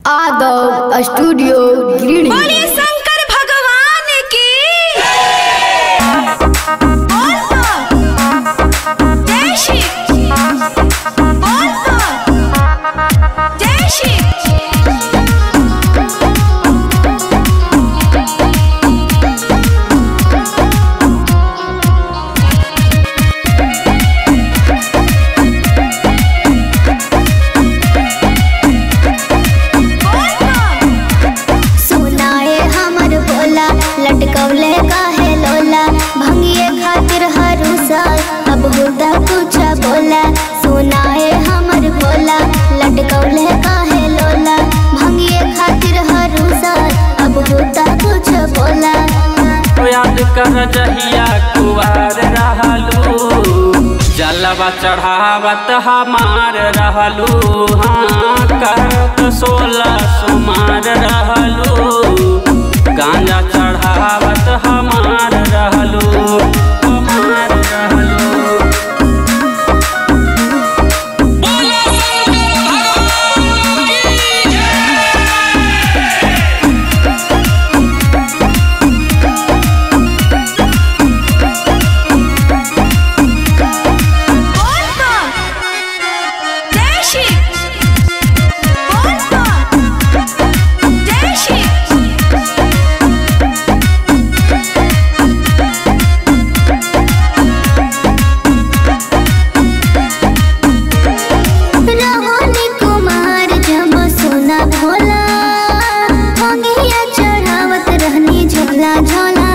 आदव studio Giridih बोलिए शंकर भगवान की बोल तो जय श्री बोल तो जय श्री बोल तो सुनाए हमर बोला लटकौले काहे लोला भंगिए खातिर हरु साल अब होता कुछ बोला सुनाए हमर बोला लटकौले काहे लोला भंगिए खातिर हरु साल अब होता कुछ बोला याद कर जहिया कुवार रहलू जलवा चढ़ावत हमार रहलू हाँ कहत सोलह सुमार रहलू गांजा चढ़ावत हमार रहलू हमार रहलू बोल तो जय श्री बोल तो जय श्री रोहनी कुमार जब सोना भोला भंगिया चढ़ावत रहनी झोला झोला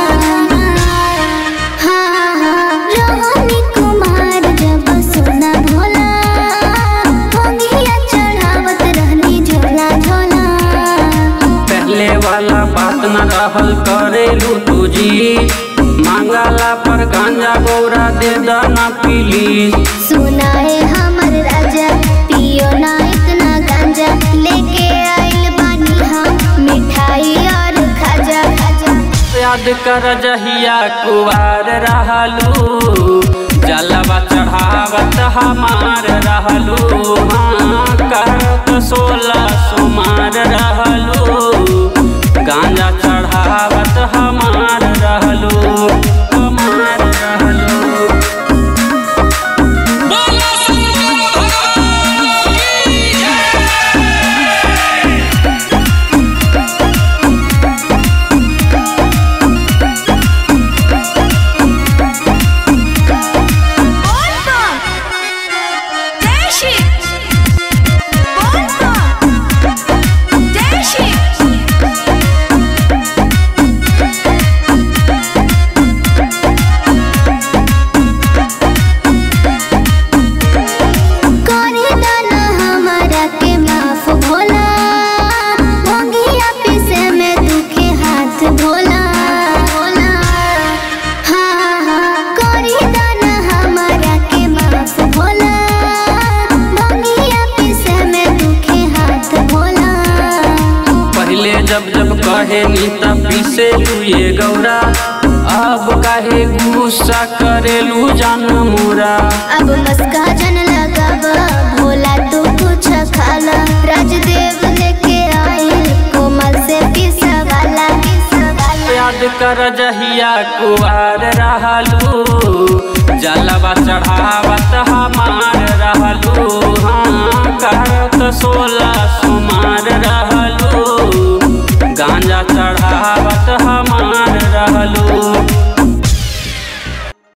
हाँ हाँ रोहनी कुमार जब सोना भोला भंगिया चढ़ावत रहनी झोला झोला पहले वाला बात न रहल करेलू तुझी मांगला पर गांजा गौरा दे दाना पीली सुनाए हमर राजा पियो ना इतना गांजा लेके आइल बानी हम मिठाई और खाजा खाजा याद कर जहिया कुवार रहलू जलवा चढ़ावत हमार रहलू हाँ कहत सोलह सुमार रहलू गांजा चढ़ावत हमार रहलू हमार रहलू बोल तो जय श्री बोल तो जय श्री करे दाना हमारा के माफ भोला भंगिया पीसे में दुखे हाथ भोला भोला हाँ हाँ करे दाना हमारा के माफ भोला भंगिया पीसे में दुखे हाथ भोला पहले जब जब कहे नीता पीसे लुए गौरा अब काहे गुस्सा करेलू जान मोरा अब मस्का जन लगाब भोला तू कुछ खाला राजदेव लेके आई कोमल से पिसा वाला पिसा वाला याद कर जहिया कुवार रहलू जलवा चढ़ावत हमार रहलू हाँ कहत सोलह सुमार रहलू गांजा चढ़ावत हमार रहलू